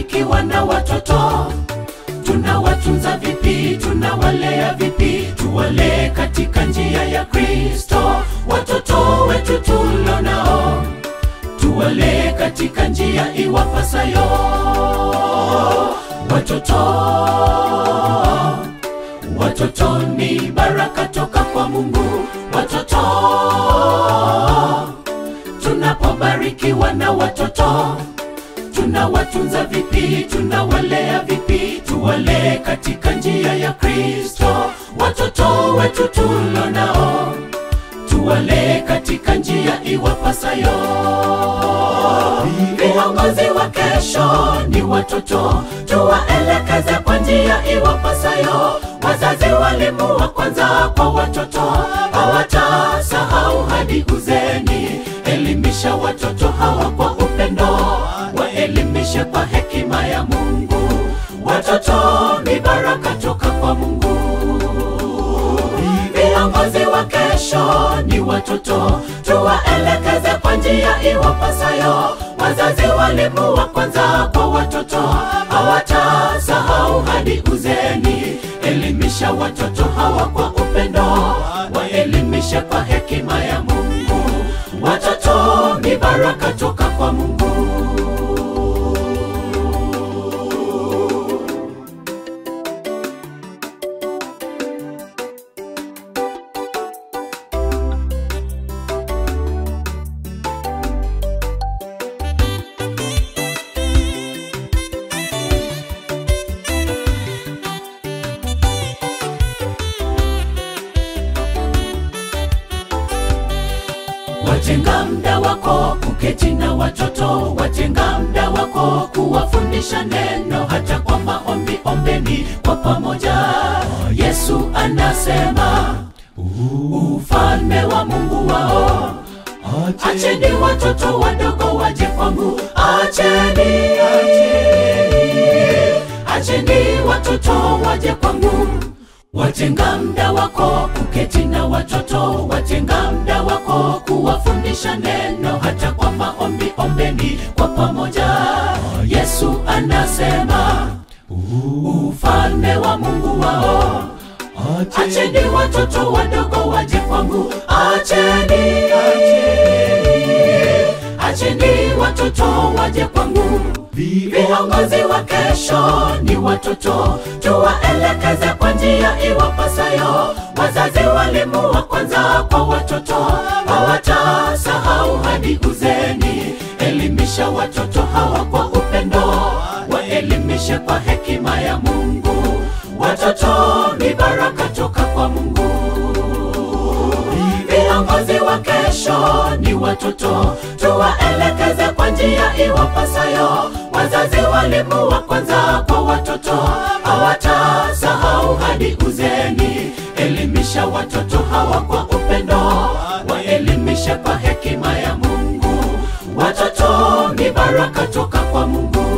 tunapobarikiwa na watoto tunawatunza vipi tunawalea vipi tuwalee katika njia ya kristo watoto wetu tulio nao tuwalee katika njia iwapasayo watoto watoto ni baraka toka kwa mungu watoto tunapobarikiwa na watoto tunawatunza vipi tunawalea vipi tuwalee katika njia ya kristo watoto wetu tulo nao tuwalee katika njia iwapasayo viongozi wa kesho ni watoto tuwaelekeze kwa njia iwapasayo wazazi walimu wa kwanza kwa watoto hawatasahau hadi uzeni elimisha watoto hawa kwa upendo waelimishe kwa hekima ya mungu watoto ni baraka toka kwa mungu viongozi wa kesho ni watoto tuwaelekeze kwa njia iwapasayo wazazi walimu wa kwanza kwa watoto hawatasahau hadi uzeni elimisha watoto hawa kwa upendo waelimishe kwa hekima ya mungu watoto ni baraka toka kwa mungu watenga mda wako kuketi na watoto watenga mda wako kuwafundisha neno hata kwa maombi ombeni kwa pamoja yesu anasema ufalme wa mungu wao acheni watoto wadogo waje kwangu acheni acheni watoto waje kwangu watenga mda wako kuketi na watoto watenga mda wako kuwafundisha neno hata kwa maombi ombeni kwa pamoja yesu anasema ufalme wa mungu wao acheni watoto wadogo waje kwangu acheni acheni watoto waje kwangu viongozi wa kesho ni watoto tuwaelekeze kwa njia iwapasayo wazazi walimu wa kwanza kwa watoto hawatasahau hadi uzeni elimisha watoto hawa kwa upendo waelimishe kwa hekima ya mungu watoto ni baraka toka kwa mungu viongozi wa kesho ni watoto tuwaelekeze kwa njia iwapasayo wazazi walimu wa kwanza kwa watoto hawatasahau hadi uzeni elimisha watoto hawa kwa upendo waelimishe kwa hekima ya mungu watoto ni baraka toka kwa mungu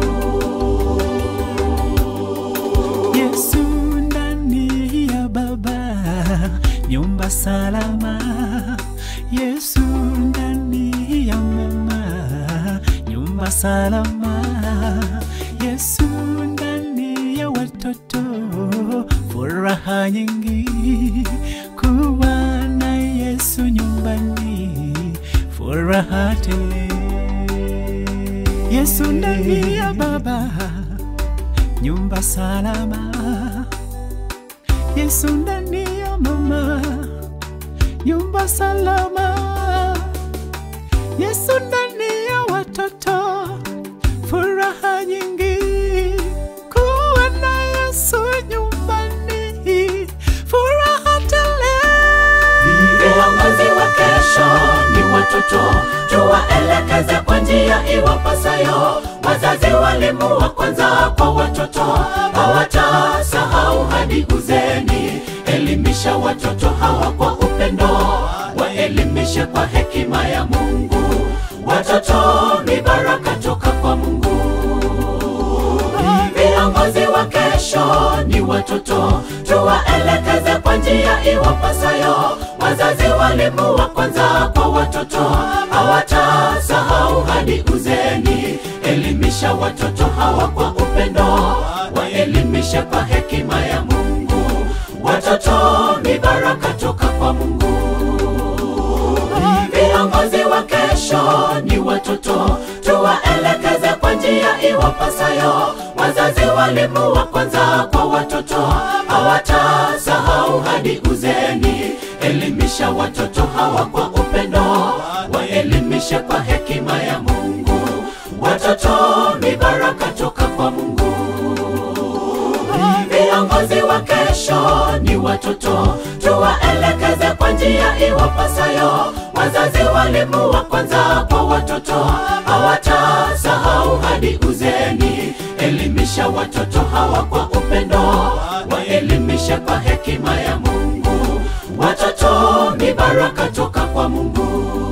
Yesu ndani ya baba, nyumba salama. Yesu ndani ya mama, nyumba salama. Yesu ndani ya watoto, furaha nyingi. Kuwa na Yesu nyumbani, furaha tele. Yesu ndani ya baba nyumba salama. Yesu ndani ya mama, nyumba salama. Yesu ndani ya watoto, furaha nyingi. Kuwa na Yesu nyumbani, furaha tele. viongozi wa kesho ni watoto tuwaelekeze kwa njia iwapasayo wazazi walimu wa kwanza kwa watoto hawatasahau hadi uzeni elimisha watoto hawa kwa upendo waelimishe kwa hekima ya mungu watoto ni baraka toka kwa mungu viongozi wa kesho ni watoto tuwaelekeze kwa njia iwapasayo wazazi walimu wa kwanza kwa watoto hawatasahau hadi uzeni elimisha watoto hawa hawa kwa upendo, waelimishe kwa hekima ya Mungu. Watoto ni baraka toka kwa Mungu. Viongozi wa kesho ni watoto, tuwaelekeze kwa njia iwapasayo. Wazazi, walimu wa kwanza kwa watoto, hawatasahau hadi uzeni. Elimisha watoto hawa kwa upendo, waelimishe kwa hekima ya Mungu. Watoto ni baraka toka kwa Mungu. Viongozi wa kesho ni watoto, tuwaelekeze kwa njia iwapasayo. Wazazi, walimu wa kwanza kwa watoto, hawatasahau hadi uzeni. Elimisha watoto hawa kwa upendo, waelimishe kwa hekima ya Mungu. Watoto ni baraka toka kwa Mungu.